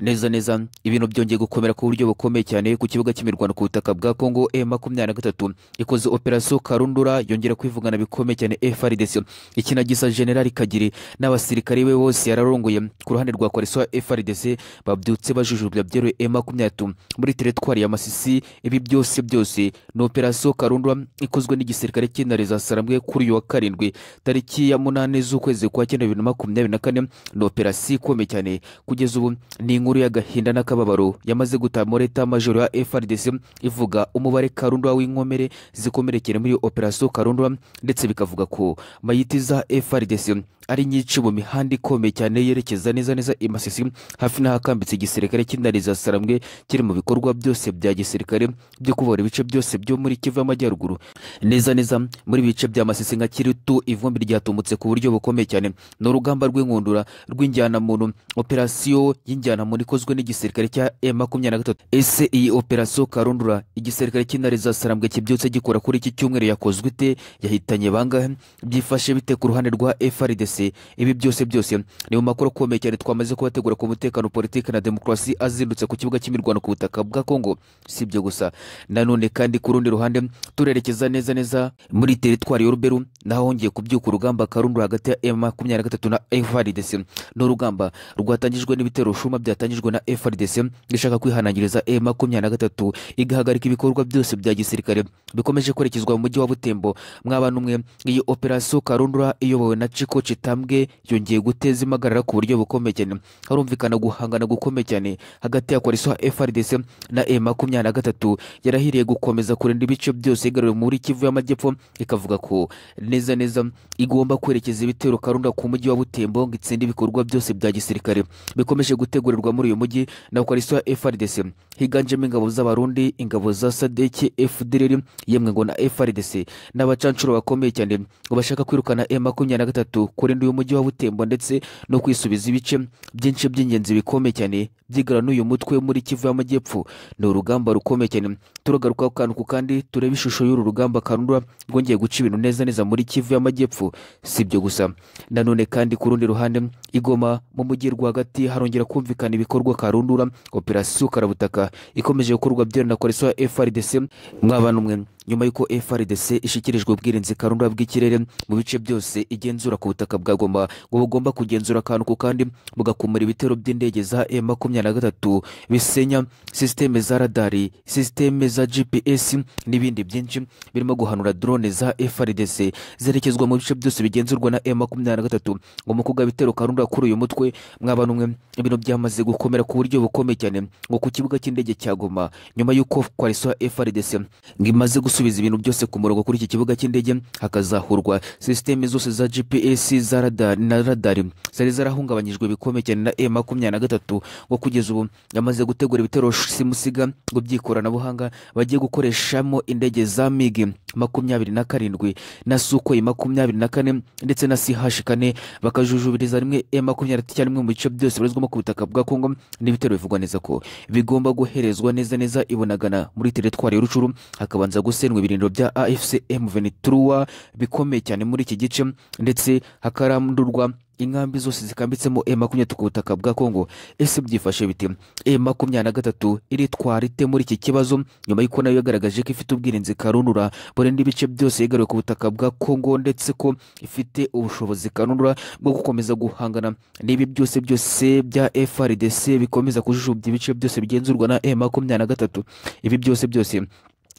neza neza ibintu byongeye gukomera ku buryo bukomeye cyane ku kibuga cy'imirwano ku butaka bwa kongo e makumyabiri na gatatu ikoze operasiyo karundura yongera kwivugana bikomeye cyane efrdc ikinagisa generali kagiri n'abasirikare be bose yararongoye ku ruhande rwa koalisiyo frdc babyutse bajujubya byeruye e makumyabiri muri teretwari ya masisi ibi byose byose ni operasiyo karundura ikozwe n'igisirikare cy'intare za saramwe kuri uyu wa karindwi tariki ya munani z'ukwezi kwa cyenda bibiri na makumyabiri na kane ni operasiyo ikomeye cyane kugeza ubu ni inkuru y'agahinda n'akababaro yamaze gutaha muri leta majoro ya frdc ivuga umubare karundwa w'inkomere zikomerekera muri operasiyo karundwa ndetse bikavuga ko mayiti za frdc ari nyinshi mu mihanda ikomeye cyane yerekeza neza neza i masisi hafi n'ahakambitse igisirikare cy'indari za saramwe kiri mu bikorwa byose bya gisirikare byo kubohora ibice byose byo muri kivu y'amajyaruguru neza neza muri ibice bya masisi nka kiritu ivumbi ryatumutse ku buryo bukomeye cyane ni urugamba rw'inkundura rw'injyanamuntu operasiyo y'injyanamuntu ikozwe n'igisirikare cya e makumyabiri na gatatu ese iyi operasiyo karundura igisirikare cy'intare za sarambwe kibyutse gikora kuri iki cyumweru yakozwe ite yahitanye bangahe byifashe bite ku ruhande rwa frdc ibi byose byose ni mu makuru akomeye cyane twamaze kubategura ku mutekano politiki na demokarasi azindutse ku kibuga cy'imirwano ku butaka bwa kongo si ibyo gusa nanone kandi ku rundi ruhande turerekeza neza neza muri teritwari y'uruberu naho hongeye kubyuka urugamba karundura hagati ya e makumyabiri na gatatu na frdc ni urugamba rwatangijwe n'ibitero shuma byatangiye byatangijwe na frdc ishaka kwihanangiriza e makumyabiri na gatatu igahagarika ibikorwa byose bya gisirikare bikomeje kwerekezwa mu mujyi wa butembo mwaba n'umwe iyi operasiyo karundura iyobowe na ciko citambwe yongeye guteza impagarara ku buryo bukomeye cyane harumvikana guhangana gukomeye cyane hagati ya koalisiyo frdc na e makumyabiri na gatatu yarahiriye gukomeza kurinda ibice byose igaruriwe muri kivu y'amajyepfo ikavuga ko neza neza igomba kwerekeza ibitero karundura ku mujyi wa butembo ngo itsinde ibikorwa byose bya gisirikare bikomeje gutegurirwa muri uyu mujyi na koalisiyo ya frdc higanjemo ingabo z'abarundi ingabo za sadeki fdrr yemwe ngo na frdc n'abacanshuro bakomeye cyane ngo bashaka kwirukana e makumyabiri na gatatu kurinda uyu mujyi wa butembo ndetse no kwisubiza ibice byinshi by'ingenzi bikomeye cyane byigana n'uyu mutwe muri kivu y'amajyepfo ni urugamba rukomeye cyane turagaruka ku kantu ku kandi turebe ishusho y'uru rugamba karundura rwongeye guca ibintu neza neza muri kivu y'amajyepfo si ibyo gusa nanone kandi ku rundi ruhande igoma mu mujyi rwagati harongera kumvikana ibikorwa karundura operasiyo karabutaka ikomeje gukorwa byera na koalisiyo ya frdc mwabana umwe nyuma y'uko frdc ishyikirijwe ubwirinzi karundura bw'ikirere mu bice byose igenzura ku butaka bwa goma ngo bugomba kugenzura akantu ku kandi bugakumura ibitero by'indege za e makumyabiri na gatatu bisenya sisiteme za radari sisiteme za gps n'ibindi byinshi birimo guhanura drone za frdc zerekezwa mu bice byose bigenzurwa na e makumyabiri na gatatu ngo mu kuga bitero karundura kuri uyu mutwe mwabana umwe ibintu byamaze gukomera ku buryo bukomeye cyane ngo ku kibuga cy'indege cya goma nyuma y'uko koalisiyo ya frdc ngo imaze gusohoka gusubiza ibintu byose ku murongo kuri iki kibuga cy'indege hakazahurwa sisiteme zose za gps za radari na radari zari zarahungabanyijwe bikomeye cyane na e makumyabiri na gatatu ngo kugeza ubu yamaze gutegura ibitero simusiga ngo by'ikoranabuhanga bagiye gukoreshamo indege za migi makumyabiri na karindwi na sukoyi makumyabiri na kane ndetse na sihashi kane bakajujubiriza rimwe e makumyabiri na rimwe mu bice byose bibarizwamo ku butaka bwa kongo n'ibitero bivugwa neza ko bigomba guherezwa neza neza ibonagana muri teretwari y'urucuru hakabanza gusenya gusenwa ibirindiro bya afc m23 bikomeye cyane muri iki gice ndetse hakarandurwa inkambi zose zikambitsemo e makumyabiri ku butaka bwa kongo ese byifashe bite e makumyabiri na gatatu iritwara ite muri iki kibazo nyuma y'uko nayo yagaragaje ko ifite ubwirinzi karundura burinda ibice byose yigaruye ku butaka bwa kongo ndetse ko ifite ubushobozi karundura bwo gukomeza guhangana n'ibi byose byose bya frdc bikomeza kujujubya ibice byose bigenzurwa na e makumyabiri na gatatu ibi byose byose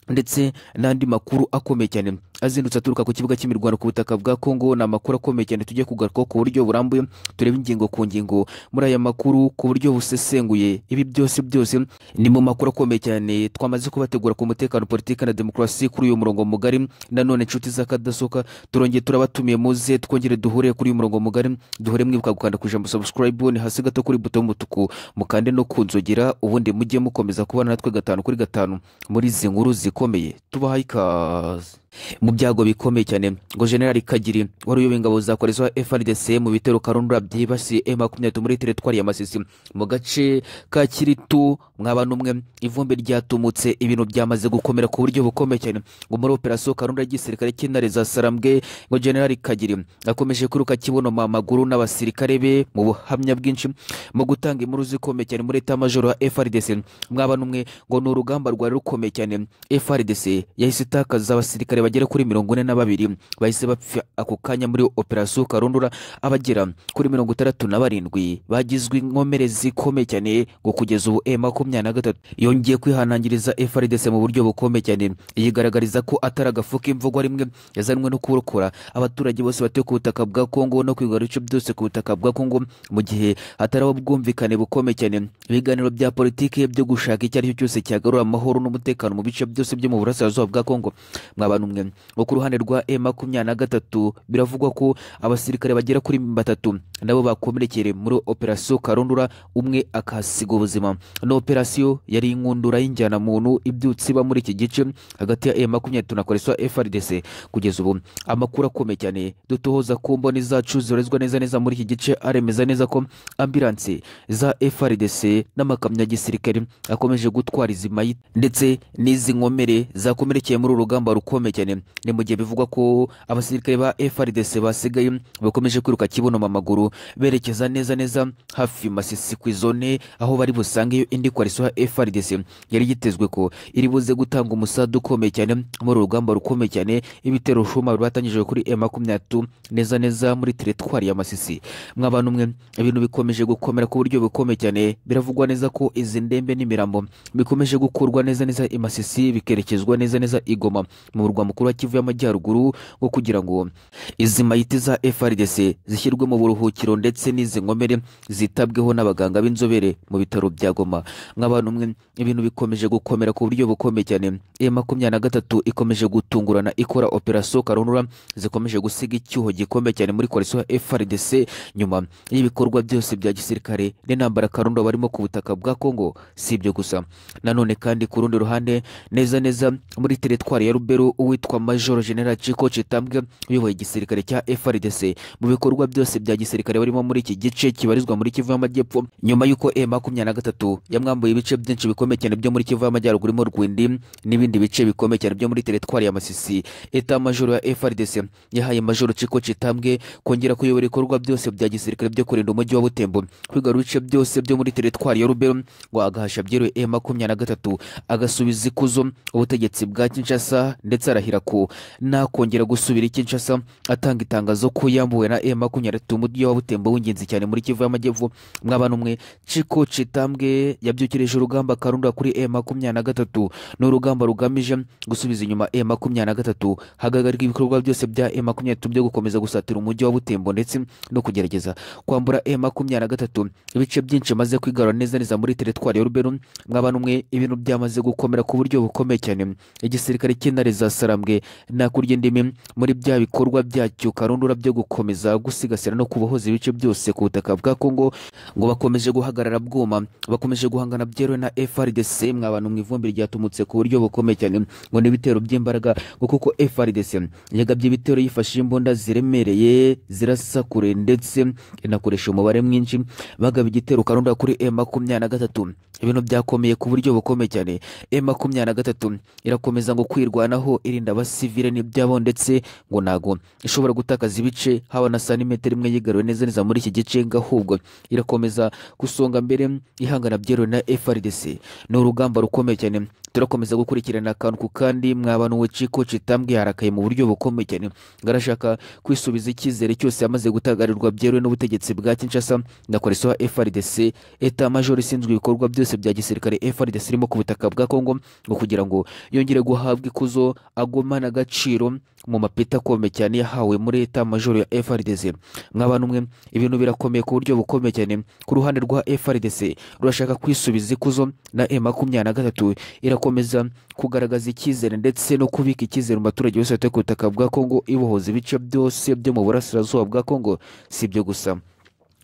ndetse n'andi makuru akomeye cyane azindutse aturuka ku kibuga cy'imirwano ku butaka bwa kongo ni amakuru akomeye cyane tujye kugarukaho ku buryo burambuye turebe ingingo ku ngingo muri aya makuru ku buryo busesenguye ibi byose byose ni mu makuru akomeye cyane twamaze kubategura ku mutekano politiki na demokarasi kuri uyu murongo mugari nanone inshuti z'akadasoka turongeye turabatumiye muze twongere duhure kuri uyu murongo mugari duhure mwibuka gukanda ku ijambo subscribe ni hasi gato kuri buto y'umutuku mukande no kunzogera ubundi mujye mukomeza kubana natwe gatanu kuri gatanu muri izi nkuru zikomeye tubahaye ikaze mu byago bikomeye cyane ngo generali kagiri wari uyoboye ingabo za koaliziyo ya frdc mu bitero karundura byibasiye e makumyabiri muri teritwari ya masisi mu gace ka kiritu mwaba n'umwe ivumbi ryatumutse ibintu byamaze gukomera ku buryo bukomeye cyane ngo muri operasiyo karundura y'igisirikare cy'intare za sarambwe ngo generali kagiri akomeje kwiruka kibonoma amaguru n'abasirikare be mu buhamya bwinshi mu gutanga inkuru zikomeye cyane muri etamajoro ya frdc mwaba n'umwe ngo ni urugamba rwari rukomeye cyane frdc yahise itakaza abasirikare bagera kuri mirongo ine na babiri bahise bapfa ako kanya muri operasiyo karundura abagera kuri mirongo itandatu na barindwi bagizwe inkomere zikomeye cyane ngo kugeza ubu e makumyabiri na gatatu yongeye kwihanangiriza frdc mu buryo bukomeye cyane yigaragariza ko atari agafu k'imvugo rimwe yazanwe no kurokora abaturage bose batuye ku butaka bwa kongo no kwigarura ibice byose ku butaka bwa kongo mu gihe hataraho ubwumvikane bukomeye cyane ibiganiro bya politiki byo gushaka icyo ari cyo cyose cyagarura amahoro n'umutekano mu bice byose byo mu burasirazuba bwa kongo mwabana umwe ngo ku ruhande rwa e makumyabiri na gatatu biravugwa ko abasirikare bagera kuri batatu nabo bakomerekeye muri operasiyo karundura umwe akahasiga ubuzima ni operasiyo yari inkundura y'injyana muntu ibyutsi iba muri iki gice hagati ya e makumyabiri na gatatu na koaliso frdc kugeza ubu amakuru akomeye cyane dutohoza ku mboni zacu zorezwa neza neza muri iki gice aremeza neza ko ambilansi za frdc n'amakamyo ya gisirikare akomeje gutwara izi mayiti ndetse n'izi nkomere zakomerekeye muri uru rugamba rukomeye cyane ni mu gihe bivugwa ko abasirikare ba frdc basigaye bakomeje kwiruka kibonoma amaguru berekeza neza neza hafi masisi ku izone aho bari busangeyo indi koalisiyo ya frdc yari yitezwe ko iri buze gutanga umusadu ukomeye cyane muri uru rugamba rukomeye cyane ibitero shuma batangije kuri e makumyabiri neza neza muri teritwari ya masisi mwabana umwe ibintu bikomeje gukomera ku buryo bukomeye cyane biravugwa neza ko izi ndembe n'imirambo bikomeje gukurwa neza neza i masisi bikerekezwa neza neza i goma mu murwa mukuru wa kivu y'amajyaruguru wo kugira ngo izi mayiti za frdc zishyirwe mu buruhukiro ndetse n'izi nkomere zitabweho n'abaganga b'inzobere mu bitaro bya goma nk'abantu umwe ibintu bikomeje gukomera ku buryo bukomeye cyane e makumyabiri na gatatu ikomeje gutungurana ikora operasiyo karundura zikomeje gusiga icyuho gikomeye cyane muri koalisiyo ya frdc nyuma y'ibikorwa byose bya gisirikare n'intambara karundura barimo ku butaka bwa kongo si ibyo gusa nanone kandi ku rundi ruhande neza neza muri teritwari ya ruberu uwitwa majoro general ciko citambwe uyoboye igisirikare cya frdc mu bikorwa byose bya gisirikare barimo muri iki gice kibarizwa muri kivu y'amajyepfo nyuma y'uko e makumyabiri na gatatu yamwambuye ibice byinshi bikomeye cyane byo muri kivu y'amajyaruguru irimo rwindi n'ibindi bice bikomeye cyane byo muri teritwari ya masisi eta majoro ya frdc yahaye majoro ciko citambwe kongera kuyobora ibikorwa byose bya gisirikare byo kurinda umujyi wa butembo kwigarura ibice byose byo muri teritwari ya ruberu ngo agahasha byeruye e makumyabiri na gatatu agasubiza ikuzo ubutegetsi bwa kinshasa ndetse arahira ko nakongera gusubira i Kinshasa atanga itangazo ko yambuwe na M makumyabiri mu mujyi wa Butembo w'ingenzi cyane muri Kivu y'Amajyepfo mwabana umwe Ciko Citambwe yabyukirije urugamba karunda kuri M makumyabiri na gatatu ni urugamba rugamije gusubiza inyuma M makumyabiri na gatatu hagahagarika ibikorwa byose bya M makumyabiri byo gukomeza gusatira umujyi wa Butembo ndetse no kugerageza kwambura M makumyabiri na gatatu ibice byinshi maze kwigarura neza neza muri teritwari ya Ruberu mwabana umwe ibintu byamaze gukomera ku buryo bukomeye cyane igisirikare cy'intare za sarambwe nakurya indimi muri bya bikorwa byacyo karundura byo gukomeza gusigasira no kubohoza ibice byose ku butaka bwa kongo ngo bakomeje guhagarara bwuma bakomeje guhangana byeruwe na frdc mw'abantu mu ivumbi ryatumutse ku buryo bukomeye cyane ngo ni ibitero by'imbaraga ngo kuko frdc yagabye ibitero yifashishije imbunda ziremereye zirasa kure ndetse inakoresha umubare mwinshi bagaba igitero karundura kuri e makumyabiri na gatatu ibintu byakomeye ku buryo bukomeye cyane e makumyabiri na gatatu irakomeza ngo kwirwanaho irinda abasivile n'ibyabo ndetse ngo ntago ishobora gutakaza ibice haba na santimetero imwe yigaruwe neza neza muri iki gice ahubwo irakomeza gusonga mbere ihangana byeruwe na frdc ni urugamba rukomeye cyane turakomeza gukurikirana akantu ku kandi mwabana uwo ciko citambwe yarakaye mu buryo bukomeye cyane ngo arashaka kwisubiza icyizere cyose yamaze gutagarirwa byeruwe n'ubutegetsi bwa kinshasa na koaliso ya frdc eta majoro ishinzwe ibikorwa byose bya gisirikare frdc irimo ku butaka bwa kongo ngo kugira ngo yongere guhabwa ikuzo agumana agaciro mu mapeti akomeye cyane yahawe muri leta majoro ya frdc mwabana umwe ibintu birakomeye ku buryo bukomeye cyane ku ruhande rwa frdc rurashaka kwisubiza ikuzo na e makumyabiri na gatatu irakomeza kugaragaza icyizere ndetse no kubika icyizere mu baturage bose batuye ku butaka bwa kongo ibohoza ibice byose byo mu burasirazuba bwa kongo si ibyo gusa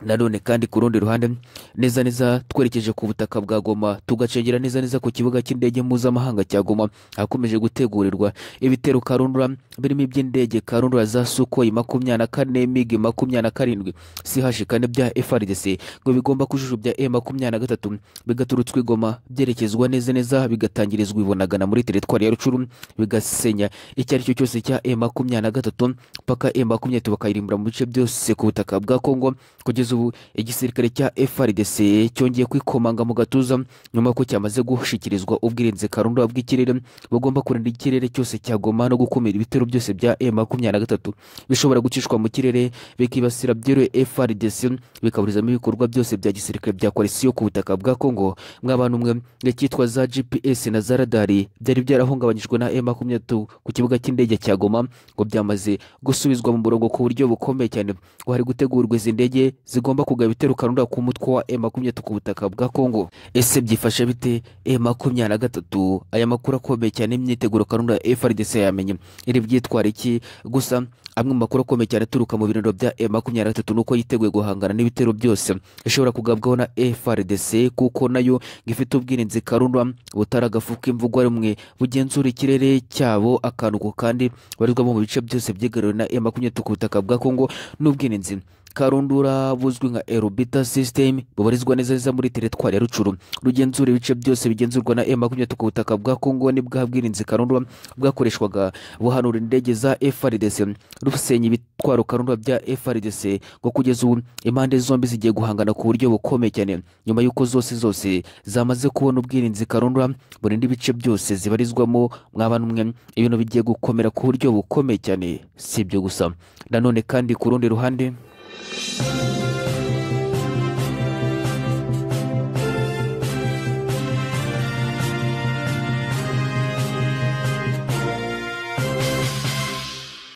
nanone kandi ku rundi ruhande neza neza twerekeje ku butaka bwa goma tugacengera neza neza ku kibuga cy'indege mpuzamahanga cya goma ahakomeje gutegurirwa ibitero karundura birimo iby'indege karundura za sukoyi makumyabiri na kane migi makumyabiri na karindwi sihashi kane bya frdc ngo bigomba kujujubya e makumyabiri na gatatu bigaturutswa i goma byerekezwa neza neza bigatangirizwa i bunagana muri teritwari ya rucuru bigasenya icyo ari cyo cyose cya e makumyabiri na gatatu mpaka e makumyabiri na bakayirimbura mu bice byose ku butaka bwa kongo kugeza ubu igisirikare cya frdc cyongeye kwikomanga mu gatuza nyuma y'uko cyamaze gushyikirizwa ubwirinzi karundura bw'ikirere bagomba kurinda ikirere cyose cya goma no gukumira ibitero byose bya e makumyabiri na gatatu bishobora gucishwa mu kirere bikibasira byeruye frdc bikaburizamo ibikorwa byose bya gisirikare bya koalisiyo ku butaka bwa kongo mw'abantu mwe icyitwa za gps na za radari byari byarahungabanyijwe na e makumyabiri ku kibuga cy'indege cya goma ngo byamaze gusubizwa mu murongo ku buryo bukomeye cyane ngo hari gutegurwa izi ndege zigomba kugaba ibitero karundura ku mutwe wa e makumyabiri ku butaka bwa kongo ese byifashe bite e makumyabiri na gatatu aya makuru akomeye cyane imyiteguro karundura ya frdc yamenye iri bwitwara iki gusa amwe mu makuru akomeye cyane aturuka mu birindiro bya e makumyabiri na gatatu ni uko yiteguye guhangana n'ibitero byose ishobora kugabwaho na frdc kuko nayo ngo ifite ubwirinzi karundura butaragafuka imvugo rumwe bugenzura ikirere cyabo akantu ko kandi barizwamo mu bice byose byegerewe na e makumyabiri ku butaka bwa kongo n'ubwirinzi karundura buzwi nka erobita system bubarizwa neza neza muri teritwari ya rucuru rugenzura ibice byose bigenzurwa na e makumyabiri ku butaka bwa kongo n'ibwa bwirinzi karundura bwakoreshwaga buhanura indege za frdc rusenya ibitwaro karundura bya frdc ngo kugeza ubu impande zombi zigiye guhangana ku buryo bukomeye cyane nyuma y'uko zose zose zamaze kubona ubwirinzi karundura burinda ibice byose zibarizwamo mw'abantu mwe ibintu bigiye gukomera ku buryo bukomeye cyane si ibyo gusa nanone kandi ku rundi ruhande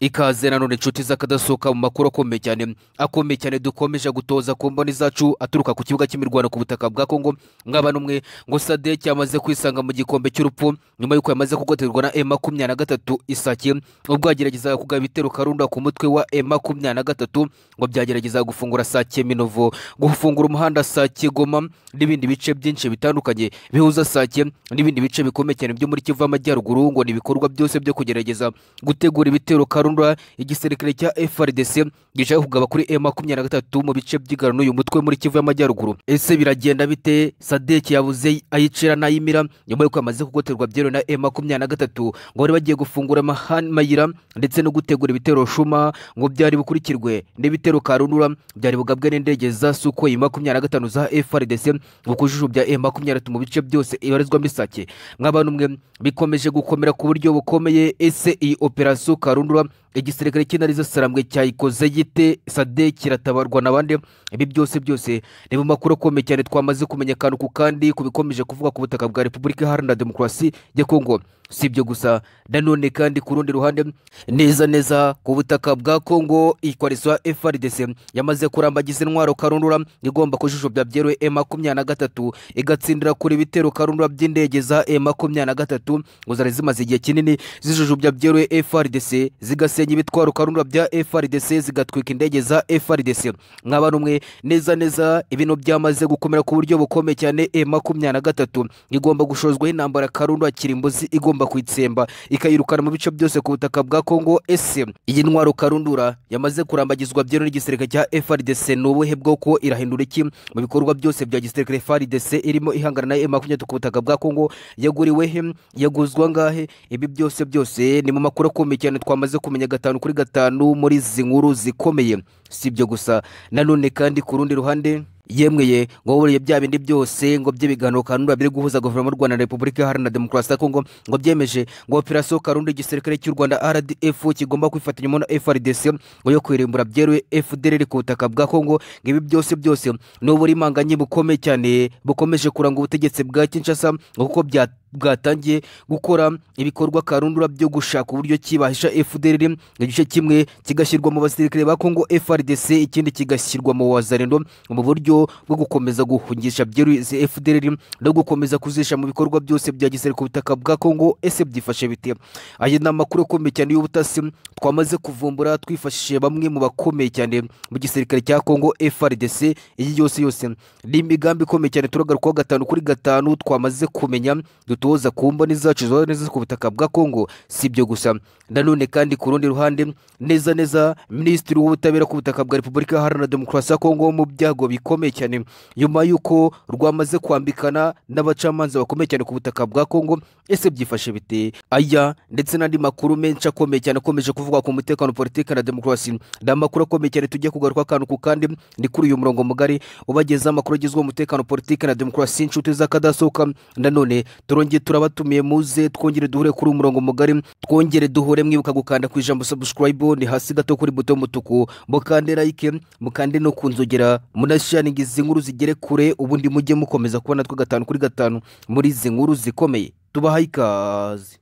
ikaze nanone inshuti z'akadasohoka mu makuru akomeye cyane akomeye cyane dukomeje gutoza ku mboni zacu aturuka ku kibuga cy'imirwano ku butaka bwa kongo mw'abantu mwe ngo sadek yamaze kwisanga mu gikombe cy'urupfu nyuma y'uko yamaze kugoterwa na e makumyabiri na gatatu isake ubwo yageragezaga kugaba ibitero karunda ku mutwe wa e makumyabiri na gatatu ngo byageragezaga gufungura sake minovo gufungura umuhanda sake goma n'ibindi bice byinshi bitandukanye bihuza sake n'ibindi bice bikomeye cyane byo muri kivu y'amajyaruguru ngo ni ibikorwa byose byo kugerageza gutegura ibitero karunda karundura igisirikare cya frdc gishaka kugaba kuri e makumyabiri na gatatu mu bice by'igarano uyu mutwe muri kivu y'amajyaruguru ese biragenda bite sadek yabuze ayicira n'ayimira nyuma y'uko amaze kugoterwa byeruye na e makumyabiri na gatatu ngo bari bagiye gufungura amahan- amayira ndetse no gutegura ibitero shuma ngo byari bukurikirwe n'ibitero karundura byari bugabwe n'indege za sukoyi makumyabiri na gatanu za frdc bukujuju bya e makumyabiri na gatatu mu bice byose ibarizwamo isake mw'abantu mwe bikomeje gukomera ku buryo bukomeye ese iyi operasiyo karundura igisirikare cy'intarizo sarambwe cyayikoze gite sade kiratabarwa n'abandi ibi byose byose ni mu makuru akomeye cyane twamaze kumenya akantu ku kandi ku bikomeje kuvuga ku butaka bwa repubulika iharanira demokarasi ya kongo si ibyo gusa nanone kandi ku rundi ruhande neza neza ku butaka bwa kongo ikwarizo ya frdc yamaze kurambagiza intwaro karundura igomba kujujubya byeruye e makumyabiri na gatatu igatsindira kuri ibitero karundura by'indege za e makumyabiri na gatatu ngo zari zimaze igihe kinini zijujubya byeruye frdc zigasenya ibitwaro karundura bya frdc zigatwika indege za frdc mwaba numwe neza neza ibintu byamaze gukomera ku buryo bukomeye cyane e makumyabiri na gatatu igomba gushozwaho intambara karundura kirimbuzi igomba kuyitsemba ikayirukana mu bice byose ku butaka bwa kongo ese iyi ntwaro karundura yamaze kurambagizwa byeruye n'igisirikare cya frdc ni ubuhe bwoko irahindura iki mu bikorwa byose bya gisirikare frdc irimo ihangana na e makumyabiri ku butaka bwa kongo yaguriwe he yaguzwa ngahe ibi byose byose ni mu makuru akomeye cyane twamaze kumenya gatanu kuri gatanu muri izi nkuru zikomeye si ibyo gusa nanone kandi ku rundi ruhande yemweye ngo buriye bya bindi byose ngo by'ibiganiro kanunda biri guhuza guverinoma y'u rwanda na repubulika iharanira demokarasi ya kongo ngo byemeje ngo operasiyo karunda igisirikare cy'u rwanda rdf kigomba kwifatanyamo na frdc ngo yo kwirimbura byeruye fdr ku butaka bwa kongo ngo ibi byose byose ni uburimanganye bukomeye cyane bukomeje kuranga ubutegetsi bwa kinshasa ngo kuko byateye bwatangiye gukora ibikorwa karundura byo gushaka uburyo kibasha FDLR igice kimwe kigashyirwa mu basirikare ba Congo FRDC ikindi kigashyirwa mu wazarendo mu buryo bwo gukomeza guhungisha byiruze FDLR no gukomeza kuzisha mu bikorwa byose bya gisirikare ku butaka bwa Congo ese byifashe bite aya ni amakuru akomeye cyane y'ubutasi twamaze kuvumbura twifashishije bamwe mu bakomeye cyane mu gisirikare cya Congo FRDC iyi yose yose ni imigambi ikomeye cyane turagarukaho gatanu kuri gatanu twamaze kumenya dutoza ku mboni zacu zora neza ku butaka bwa Kongo si ibyo gusa nanone kandi ku rundi ruhande neza neza minisitiri w'ubutabera ku butaka bwa repubulika iharanira demokarasi ya kongo mu byago bikomeye cyane nyuma y'uko rwamaze kwambikana n'abacamanza bakomeye cyane ku butaka bwa kongo ese byifashe bite aya ndetse n'andi makuru menshi akomeye cyane akomeje kuvuga ku mutekano politiki na demokarasi ni amakuru akomeye cyane tujya kugaruka akantu ku kandi ni kuri uyu murongo mugari ubagezaho amakuru agezweho umutekano politiki na demokarasi inshuti z'akadasohoka nanone turongeye turabatumiye muze twongere duhure kuri uyu murongo mugari twongere duhure mwibuka gukanda ku ijambo subscribe ni hasi gato kuri buto y'umutuku mukande like mukande no kunzogera munashaninga izi nkuru zigere kure ubundi mujye mukomeza kubona twe gatanu kuri gatanu muri izi nkuru zikomeye tubahaye ikaze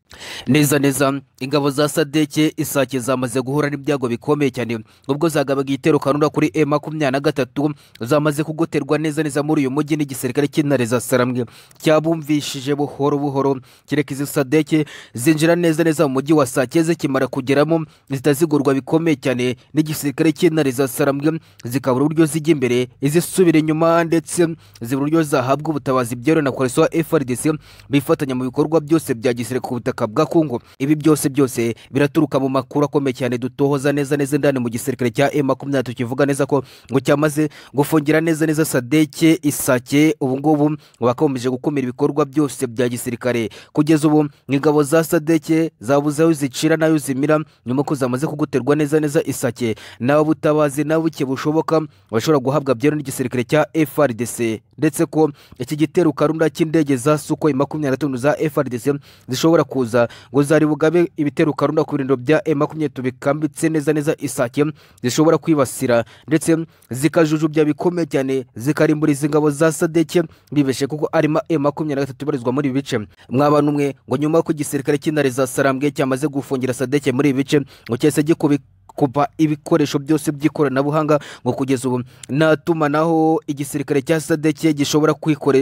neza neza ingabo za sadeke isake zamaze guhura n'ibyago bikomeye cyane ubwo zagabaga igitero kanura kuri e makumyabiri na gatatu zamaze kugoterwa neza neza muri uyu mujyi n'igisirikare cy'intare za saramwe cyabumvishije buhoro buhoro kereka izi sadeke zinjira neza neza mu mujyi wa sake zikimara kugeramo zitazigurwa bikomeye cyane n'igisirikare cy'intare za saramwe zikabura uburyo zijya imbere izisubira inyuma ndetse zibura uburyo zahabwa ubutabazi byeruye na koreso wa frdc bifatanya mu bikorwa byose bya gisirikare ku butaka butaka bwa Kongo ibi byose byose biraturuka mu makuru akomeye cyane dutohoza neza neza ndani mu gisirikare cya M23 kivuga neza ko ngo cyamaze gufungira neza neza Sadeke Isake ubu ngubu bakomeje gukumira ibikorwa byose bya gisirikare kugeza ubu ingabo za Sadeke zabuze aho zicira nayo zimira nyuma ko zamaze kuguterwa neza neza Isake nawe butabazi nawe buke bushoboka bashobora guhabwa byero n'igisirikare cya FRDC ndetse ko iki gitero karunda cy'indege za Sukhoi 25 za FRDC zishobora kuza kuza ngo zari bugabe ibitero karunda ku birindiro bya e makumyabiri bikambitse neza neza isake zishobora kwibasira ndetse zikajujubya bikomeye cyane zikarimbura izi ngabo za sadeke bibeshe kuko arimo e makumyabiri na gatatu ibarizwa muri ibi bice mwabana umwe ngo nyuma y'uko igisirikare cy'intare za sarambwe cyamaze gufungira sadeke muri ibi bice ngo cyese gikubi kuba ibikoresho byose by'ikoranabuhanga ngo kugeza ubu nta tumanaho igisirikare cya sadeke gishobora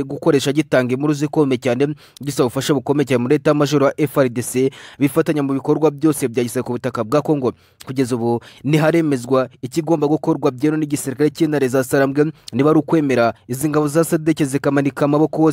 gukoresha gitanga inkuru zikomeye cyane gisaba ubufasha bukomeye cyane muri leta majoro wa frdc bifatanya mu bikorwa byose bya gisirikare ku butaka bwa kongo kugeza ubu ntiharemezwa ikigomba gukorwa byemewe n'igisirikare cy'intare za sarambwe niba ari ukwemera izi ngabo za sadeke zikamanika amaboko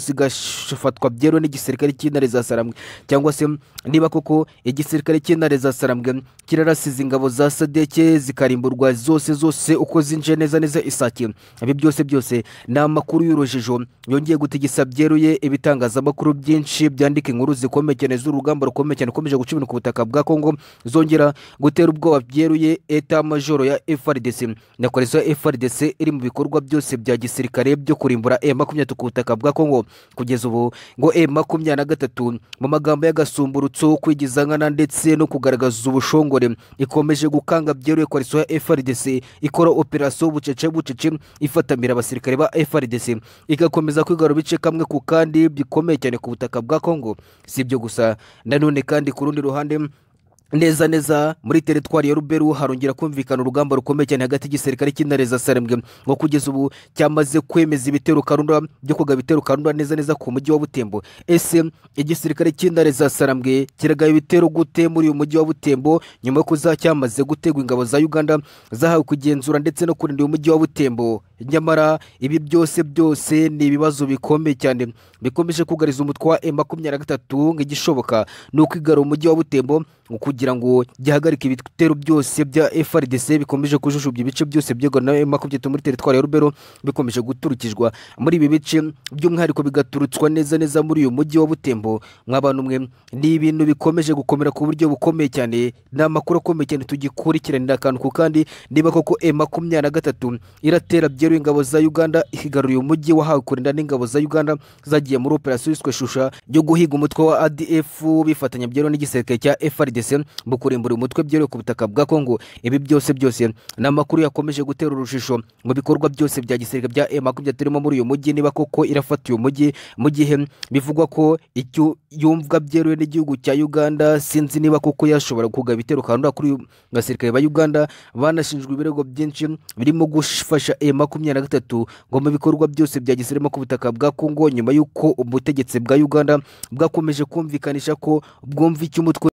zigafatwa byemewe n'igisirikare cy'intare za sarambwe cyangwa se niba koko igisirikare cy'intare za sarambwe kirarasize ingabo za sadeke sadeke zikarimburwa zose zose uko zinjiye neza neza isake ibi byose byose ni amakuru y'urujijo yongeye gutegesa byeruye ibitangazamakuru byinshi byandika inkuru zikomeye cyane z'urugamba rukomeye cyane ukomeje guca ibintu ku butaka bwa kongo zongera gutera ubwoba byeruye eta majoro ya frdc na koreso ya frdc iri mu bikorwa byose bya gisirikare byo kurimbura e makumyabiri ku butaka bwa kongo kugeza ubu ngo e makumyabiri na gatatu mu magambo y'agasumburutso kwigiza nkana ndetse no kugaragaza ubushongore ikomeje gukanga ibanga byeruye koaliso ya FRDC ikora operasiyo bucece bucece ifatamira abasirikare ba FRDC igakomeza kwigarura bice kamwe ku kandi bikomeye cyane ku butaka bwa Kongo si ibyo gusa nanone kandi ku rundi ruhande neza neza muri teritwari ya ruberu harongera kumvikana urugamba rukomeye cyane hagati y'igisirikare cy'intare za sarembwe ngo kugeza ubu cyamaze kwemeza ibitero karunda byo kugaba ibitero karunda neza neza ku mujyi wa butembo ese igisirikare cy'intare za sarembwe kiragaba ibitero gute muri uyu mujyi wa butembo nyuma yo kuza cyamaze gutegwa ingabo za uganda zahawe kugenzura ndetse no kurinda uyu mujyi wa butembo nyamara ibi byose byose ni ibibazo bikomeye cyane bikomeje kugariza umutwe wa e makumyabiri na gatatu nk'igishoboka ni ukwigarura umujyi wa butembo kugira ngo gihagarike ibitero byose bya FRDC bikomeje kujujubya ibice byose byegwa na M23 muri teritwari ya Rubero bikomeje guturukijwa muri ibi bice by'umwihariko bigaturutswa neza neza muri uyu mujyi wa Butembo mw'abantu mwe ni ibintu bikomeje gukomera ku buryo bukomeye cyane ni amakuru akomeye cyane tugikurikiranira akantu ku kandi niba koko M23 iratera byero yateruye ingabo za uganda igaruriye umujyi wahawe kurinda n'ingabo za uganda zagiye muri operasiyo yiswe shusha yo guhiga umutwe wa adf bifatanya byeruye n'igisirikare cya frdc mu kurimbura umutwe byeruye ku butaka bwa kongo ibi byose byose ni amakuru yakomeje gutera urujijo mu bikorwa byose bya gisirikare bya makumyabiri turimo muri uyu mujyi niba koko irafata uyu mujyi mu gihe bivugwa ko icyo yumvwa byeruye n'igihugu cya uganda sinzi niba koko yashobora kugaba ibitero kandura kuri uyu basirikare ba uganda banashinjwe ibirego byinshi birimo gufasha e makumyabiri na gatatu ngo mu bikorwa byose bya gisirikare ku butaka bwa kongo nyuma y'uko ubutegetsi bwa uganda bwakomeje kumvikanisha ko bwumva icyo umutwe